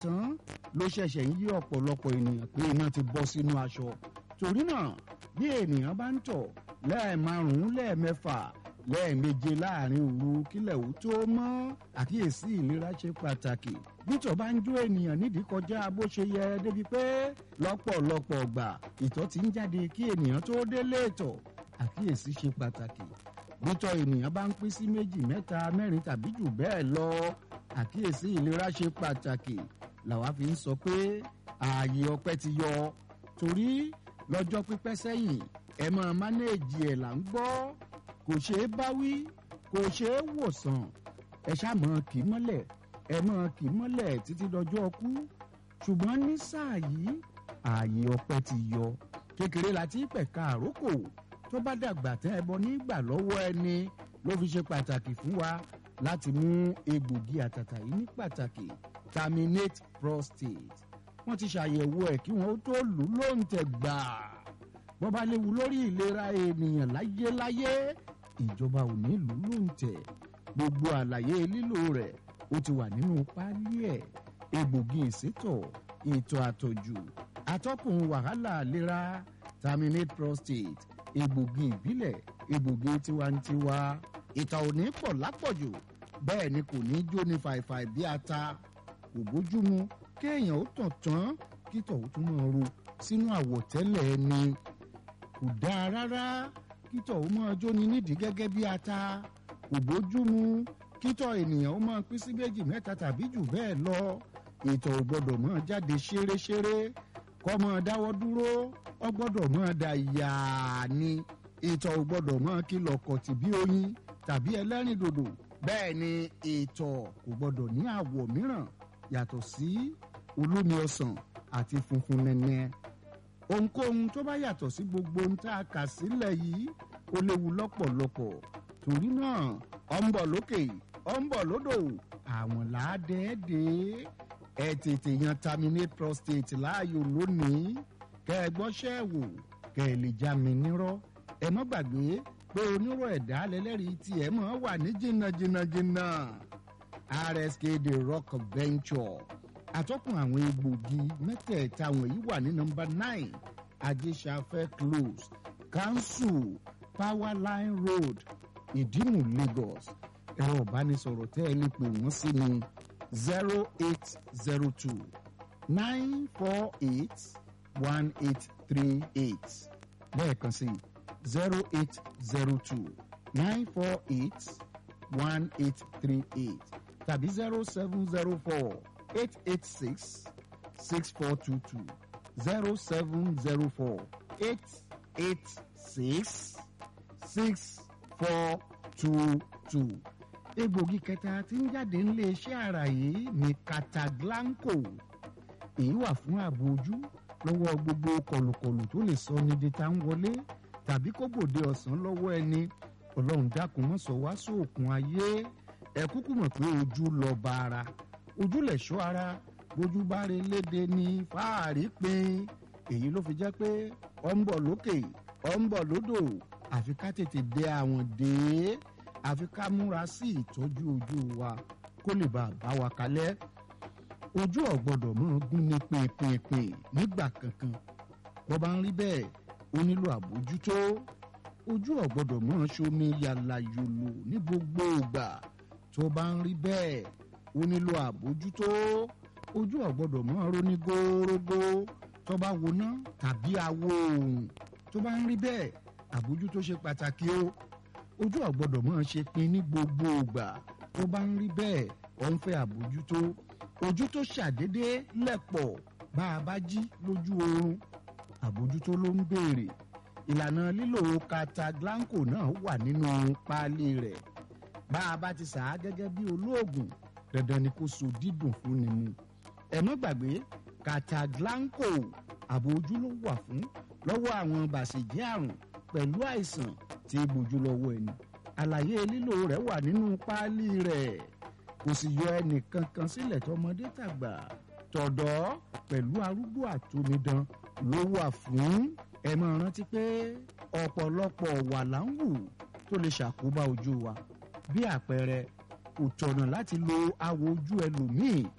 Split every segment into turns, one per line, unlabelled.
tán ló ṣẹ̀ṣẹ̀ ń yí ọ̀pọ̀lọpọ̀ ènìyàn pé iná ti bọ́ sínú aṣọ torí náà bí ènìyàn bá ń tọ̀ lẹ́ẹ̀márùn-ún lẹ́ẹ̀mẹ́fà lẹ́ẹ̀meje láàrin òru kílẹ̀ ò tó mọ́ àkíyèsí ìlera ṣe pàtàkì bítọ̀ bá ń jó ènìyàn nídìí kọjá bó ṣe yẹ débi pé lọ́pọ̀lọpọ̀ ọgbà ìtọ̀ ti ń jáde kí ènìyàn tó délé ìtọ̀ àkíyèsí ṣe pàtàkì bítọ̀ ènìyàn bá ń pín sí méjì mẹ́ta mẹ́rin tàbí jù bẹ́ẹ̀ lọ àkíyèsí ìlera ṣe pàtàkì làwa fi ń sọ pé ààyè ọpẹ́ ti yọ torí lọ́jọ́ pípẹ́ sẹ́yìn ẹ máa mánéèjì ẹ̀ là ń gbọ́ kò ṣeé báwí kò ṣeé wòsàn ẹ ṣáà mọ̀ kì í mọ́lẹ̀ ẹ mọ̀ kì í mọ́lẹ̀ títí dọjọ́ ọkú ṣùgbọ́n ní sáà yìí ààyè ọpẹ́ ti yọ kékeré láti pẹ̀ka àrókò tó bá dàgbà tẹ́ ẹ bọ nígbà lọ́wọ́ ẹni ló fi ṣe pàtàkì fún wa láti mú egbògi àtàtà yìí ní pàtàkì terminate prostate wọ́n ti ṣàyẹ̀wò ẹ̀ kí wọ́n tó lù ú lóǹtẹ̀ gbàá wọ́n bá léwu lórí ìlera ènìyàn láyéláyé ìjọba ò ní lù ú lóǹtẹ̀ gbogbo àlàyé lílò rẹ̀ ó ti wà nínú páálí ẹ̀ egbògi ìsétọ̀ ètò àtọ̀jù atọ́kùn wàhálà ìlera terminate prostate egbògi ìbílẹ̀ egbògi tiwantiwa ìtọ̀ ò ní pọ̀ lápọ̀jù bẹ́ẹ̀ ni kò ní jó ní fàìfàì bí ata kò bójúmu kéèyàn ó tàn tán kítọ̀ ó tún máa ro sínú àwọ̀tẹ́lẹ̀ ẹni kò dáa rárá kítọ̀ ó máa jóni nídìí gẹ́gẹ́ bí ata kò bójúmu kítọ̀ ènìyàn ó máa pín sí méjì mẹ́ta tàbí jù bẹ́ẹ̀ lọ ìtọ̀ ò gbọ́dọ̀ máa jáde ṣéréṣéré kọ́ máa dáwọ́ dúró ọ gbọ́dọ̀ máa da yàá ni ìtọ̀ ò gbọ́dọ̀ máa kìlọ̀ kọ̀tì bí oyin tàbí ẹlẹ́rìn dòdò bẹ́ẹ̀ ni ìtọ̀ kò gbọ́dọ̀ ní àwọ̀ mìíràn yàtọ̀ sí olómi ọsàn àti funfun nẹ́nẹ́ ohunkóhun tó bá yàtọ̀ sí gbogbo ohun tá a kà sílẹ̀ yìí ó léwu lọ́pọ̀lọpọ̀ torí náà ọ ń bọ̀ lókè ọ ń bọ̀ lódò àwọn làádẹ́ẹ́dẹ́ ẹ tètè yan terminate prostate láàyò lónìí kẹ ẹ gbọ́ṣẹ́ wò kẹ ẹ lè já mi nírọ́ ẹ má gbàgbé pé onírò ẹ̀dá lẹ́lẹ́rìí tiẹ̀ mọ́ wà ní jìnnàjìnnàjìnnà rsk the rock venture àtọ́kùn àwọn egbògi mẹ́tẹ̀ẹ̀ta wọ̀nyí wà ní nọmba nine ajésafẹ́ close council powerline road ìdímù lagos ẹ̀rọ ìbánisọ̀rọ̀ tẹ́ ẹ lè pè wọ́n sí ní zero eight zero two nine four eight one eight three eight lẹ́ẹ̀kan sí zero eight zero two nine four eight one eight three eight tàbí zero seven zero four. 886 6422 0704 886 6422. egbògi kẹta tí ń jáde nílé iṣẹ́ ara yìí ní cataglanco èyí wà fún ààbò ojú lọ́wọ́ gbogbo kọlùkọlù tó lè sọ ní dita ń wọlé tàbí kó gbòde ọ̀sán lọ́wọ́ ẹni ọlọ́run dákun mọ́ sọ wá sóòkun ayé ẹ kúkú mọ̀ pé ojú lọ bá ara ojúlẹ̀ ṣọ́ ara bójú bá rí léde ní fáàrí pin èyí ló fi jẹ́ pé ọ ń bọ̀ lókè ọ ń bọ̀ lódò àfi ká tètè dé àwọn dé àfi ká múra sí ìtọ́jú ojú wa kó lè bá a bá wa kalẹ̀ ojú ọ̀gbọ́dọ̀ mọ́ gún ní pinpin nígbà kankan bó bá ń rí bẹ́ẹ̀ ó nílò àbójútó ojú ọ̀gbọ́dọ̀ mọ́ ṣomi yàlà yòlò ní gbogbo ìgbà tó bá ń rí bẹ́ẹ̀ ó nílò àbójútó ojú ọ̀gbọ́dọ̀ mọ́ ronú górógó tó bá woná tàbí awo òòrùn tó bá ń rí bẹ́ẹ̀ àbójútó ṣe pàtàkì o ojú ọ̀gbọ́dọ̀ mọ́ ṣe pin ní gbogbo ìgbà tó bá ń rí bẹ́ẹ̀ ọ̀ ń fẹ́ àbójútó ojú tó ṣàdédé lẹ̀pọ̀ bá a bá jí lójú oorun àbójútó ló ń béèrè ìlànà lílo cataglanco náà wà nínú páálí rẹ̀ bá a bá ti sà á gẹ́gẹ́ bí olóògùn dandan ni kó so dídùn fún ni mu ẹ má gbàgbé cataglanco ààbò ojú ló wà fún lọ́wọ́ àwọn bàṣẹ̀jẹ́ àrùn pẹ̀lú àìsàn tí í gbójú lọ́wọ́ ẹni àlàyé lílo rẹ̀ wà nínú páálí rẹ̀ kò sì yọ ẹnìkankan sílẹ̀ tọmọdé tàgbà tọ̀dọ́ pẹ̀lú arúgbó àtomidan ló wà fún ẹ máa rántí pé ọ̀pọ̀lọpọ̀ wà láǹwù tó lè ṣàkóbá ojú wa bí àpẹẹrẹ kò tọ̀nà láti lo awò ojú ẹlòmíì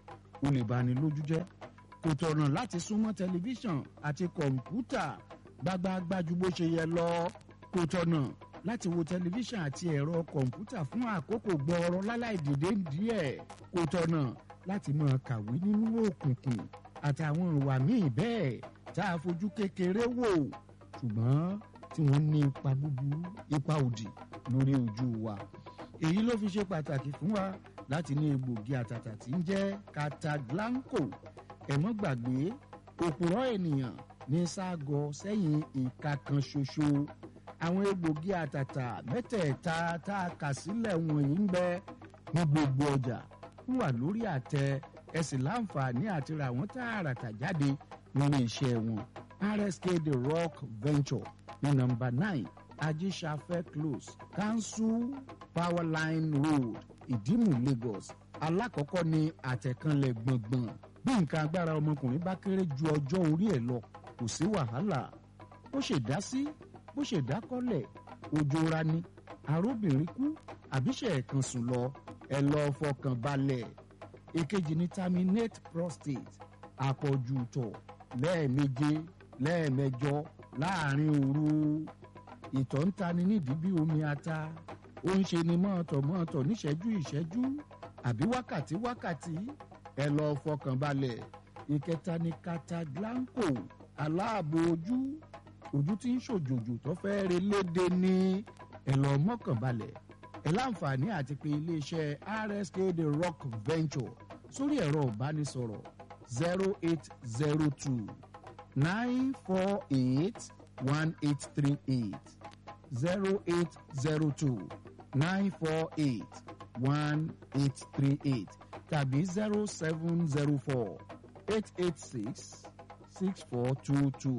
ó lè bani lójú jẹ́ kò tọ̀nà láti súnmọ́ tẹlifíṣàn àti kọ̀ǹpútà gbágbáágbájú bó ṣe yẹ lọ kò tọ̀nà láti wo tẹlifíṣàn àti ẹ̀rọ kọ̀ǹpútà fún àkókò gbọ́ọ̀rọ̀ láláì dìde díẹ̀ kò tọ̀nà láti máa kàwé nínú òkùnkùn àtàwọn ìwà míì bẹ́ẹ̀ tá a fojú kékeré wò ṣùgbọ́n tí wọ́n ní ipa búburú ipa òdì lórí ojú wa èyí ló fi ṣe pàtàkì fún wa láti ní egbògi àtàtà tí ń jẹ́ cataglanco ẹ̀mọ́ gbàgbé òpùrọ̀ ènìyàn ní ságọ sẹ́yìn ìka kan ṣoṣo àwọn egbògi àtàtà mẹ́tẹ̀ẹ̀ta tá a kà sílẹ̀ wọ̀nyí ń bẹ ní gbogbo ọjà ń wà lórí àtẹ ẹ sì láǹfààní àti ra àwọn tààràtà jáde nínú iṣẹ́ wọn rsk the rock venture ní nọ́mbà nine ajíṣafẹ́ close council powerline road ìdímù lagos alákọ̀ọ́kọ́ ní àtẹ̀kànlẹ̀ gbọ̀ngbọ̀n bí nǹkan agbára ọmọkùnrin bá kéré ju ọjọ́ orí ẹ̀ lọ kò sí wàhálà bó ṣe dá sí bó ṣe dákọ́lẹ̀ ojú ra ni arúbìnrin kú àbíṣe ẹ̀kan sùn lọ ẹ lọ fọkàn balẹ̀ èkejì ní terminate prostate àpọ̀jù tọ̀ lẹ́ẹ̀meje lẹ́ẹ̀mẹjọ láàrin òru ìtọ̀ ń tani nídìí bí omi ata ó ń ṣe ni mọ́ọ̀tọ̀ mọ́ọ̀tọ̀ níṣẹ́jú ìṣẹ́jú àbí wákàtí wákàtí ẹ lọ fọkàn balẹ̀ ìkẹta ní cataglanco aláàbò ojú ojú tí ń ṣòjòjò tó fẹ́ re léde ní ẹ lọ mọ́kàn balẹ̀ ẹ láǹfààní àti pé iléeṣẹ́ rsk the rock venture sórí ẹ̀rọ ìbánisọ̀rọ̀ zero eight zero two nine four eight one eight three eight zero eight zero two nine four eight one eight three eight tàbí zero seven zero four eight eight six six four two two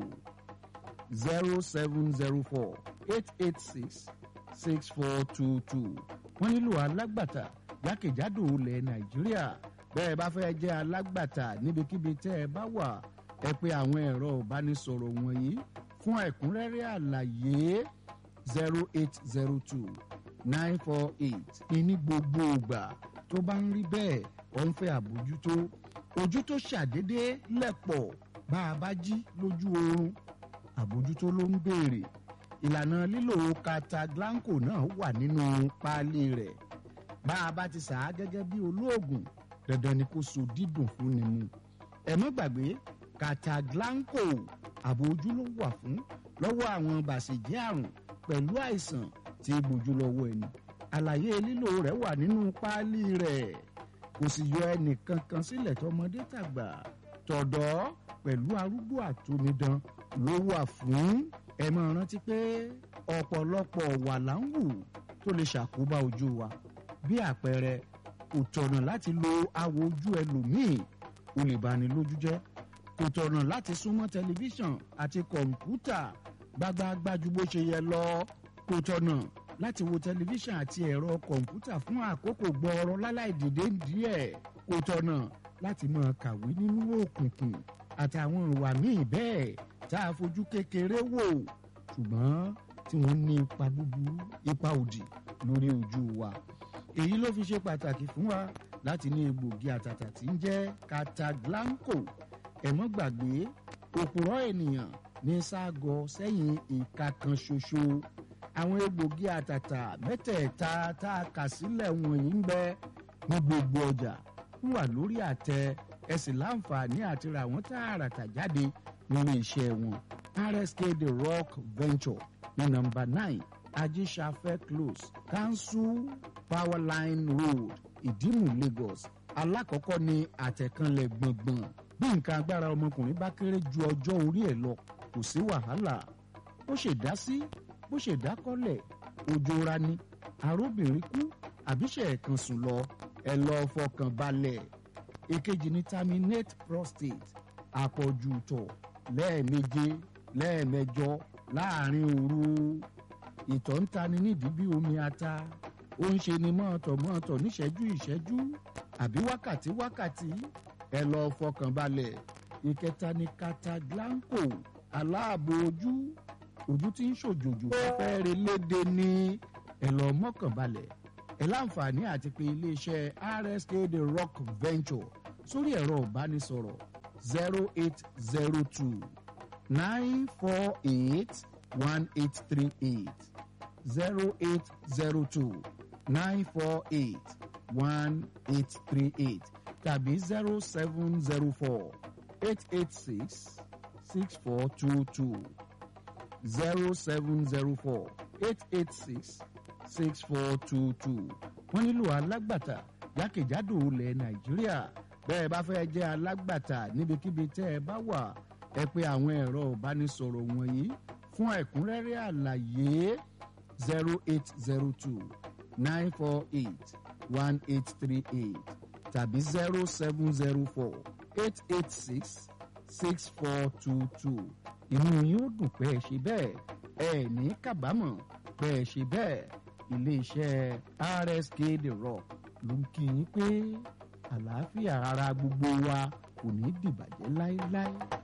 zero seven zero four eight eight six six four two two wọ́n nílò alágbàtà jákèjádò ilẹ̀ nàìjíríà bẹ́ẹ̀ bá fẹ́ jẹ́ alágbàtà níbikíbi tẹ́ ẹ bá wà ẹ pé àwọn ẹ̀rọ ìbánisọ̀rọ̀ wọ̀nyí fún ẹ̀kúnrẹ́rẹ́ àlàyé zero eight zero two nine four eight ní gbogbo ìgbà tó bá ń rí bẹ́ẹ̀ ó ń fẹ́ àbójútó ojú tó ṣàdédé lẹ̀pọ̀ bá a bá jí lójú oorun àbójútó ló ń béèrè ìlànà lílo cataglanco náà wà nínú páálí rẹ̀ bá a bá ti sà á gẹ́gẹ́ bí olóògùn dandan ni kó so dídùn fún ni mu ẹ mọ́ gbàgbé cataglanco ààbò ojú ló wà fún lọ́wọ́ àwọn bàṣẹ̀jẹ́ àrùn pẹ̀lú àìsàn tí gbójú lọ́wọ́ ẹni àlàyé lílo rẹ̀ wà nínú páálí rẹ̀ kò sì yọ ẹnìkankan sílẹ̀ tọmọdé tàgbà tọ̀dọ́ pẹ̀lú arúgbó àtòmídán ló wà fún ẹ máa rántí pé ọ̀pọ̀lọpọ̀ wà láǹwù tó lè ṣàkóbá ojú wa bí àpẹẹrẹ kò tọ̀nà láti lo awò ojú ẹlòmíì ó lè bani lójú jẹ́ kò tọ̀nà láti súnmọ́ tẹlifíṣàn àti kọ̀ǹpútà gbágbáágbájú bó ṣe yẹ lọ kò tọ̀nà láti wo tẹlifíṣàn àti ẹ̀rọ kọ̀ǹpútà fún àkókò gbọ́ọ̀rọ̀ láláì dìde díẹ̀ kò tọ̀nà láti máa kàwé nínú òkùnkùn àtàwọn ìwà míì bẹ́ẹ̀ tá a fojú kékeré wò ṣùgbọ́n tí wọ́n ní ipa búburú ipa òdì lórí ojú wa èyí ló fi ṣe pàtàkì fún wa láti ní egbògi àtàtà tí ń jẹ́ cataglanco ẹ̀mọ́ gbàgbé òpùrọ̀ ènìyàn ní ságọ sẹ́yìn ìka kan ṣoṣo àwọn egbògi àtàtà mẹ́tẹ̀ẹ̀ta tá a kà sílẹ̀ wọ̀nyí ń bẹ ní gbogbo ọjà ń wà lórí àtẹ ẹ sì láǹfààní àti ra àwọn tààràtà jáde nínú iṣẹ́ wọn rsk the rock venture ní nọ́mbà nine ajíṣafẹ́ close council powerline road ìdímù lagos alákọ̀ọ́kọ́ ní àtẹ̀kànlẹ̀ gbọ̀ngbọ̀n bí nǹkan agbára ọmọkùnrin bá kéré ju ọjọ́ orí ẹ̀ lọ kò sí wàhálà bó ṣe dá sí bó ṣe dákọ́lẹ̀ ojú ra ni arúbìnrin kú àbíṣe ẹ̀kan sùn lọ ẹ lọ fọkàn balẹ̀ èkejì ní terminate prostate àpọ̀jù tọ̀ lẹ́ẹ̀meje lẹ́ẹ̀mẹjọ láàrin òru ìtọ̀ ń tani nídìí bí omi ata ó ń ṣe ni mọ́ọ̀tọ̀ mọ́ọ̀tọ̀ níṣẹ́jú ìṣẹ́jú àbí wákàtí wákàtí ẹ lọ fọkàn balẹ̀ ìkẹta ní cataglanco aláàbò ojú ojú tí ń ṣòjòjò fẹ́ẹ́rẹ́ léde ní ẹ lọ mọ́kàn balẹ̀ ẹ láǹfààní àti pé iléeṣẹ́ rsk the rock venture sórí ẹ̀rọ ìbánisọ̀rọ̀ zero eight zero two nine four eight one eight three eight zero eight zero two nine four eight one eight three eight tàbí zero seven zero four eight eight six six four two two zero seven zero four eight eight six six four two two wọ́n nílò alágbàtà jákèjádò ilẹ̀ nàìjíríà bẹ́ẹ̀ bá fẹ́ jẹ́ alágbàtà níbikíbi tẹ́ ẹ bá wà ẹ pé àwọn ẹ̀rọ ìbánisọ̀rọ̀ wọ̀nyí fún ẹ̀kúnrẹ́rẹ́ àlàyé zero eight zero two nine four eight one eight three eight tàbí zero seven zero four eight eight six six four two two inú yóò dùn pé ẹ ṣe bẹ́ẹ̀ ẹ ní kábàámọ̀ pé ẹ ṣe bẹ́ẹ̀ iléeṣẹ́ rsk the rock ló ń kí yín pé àlàáfíà ara gbogbo wa kò ní dìbàjẹ́ láéláé.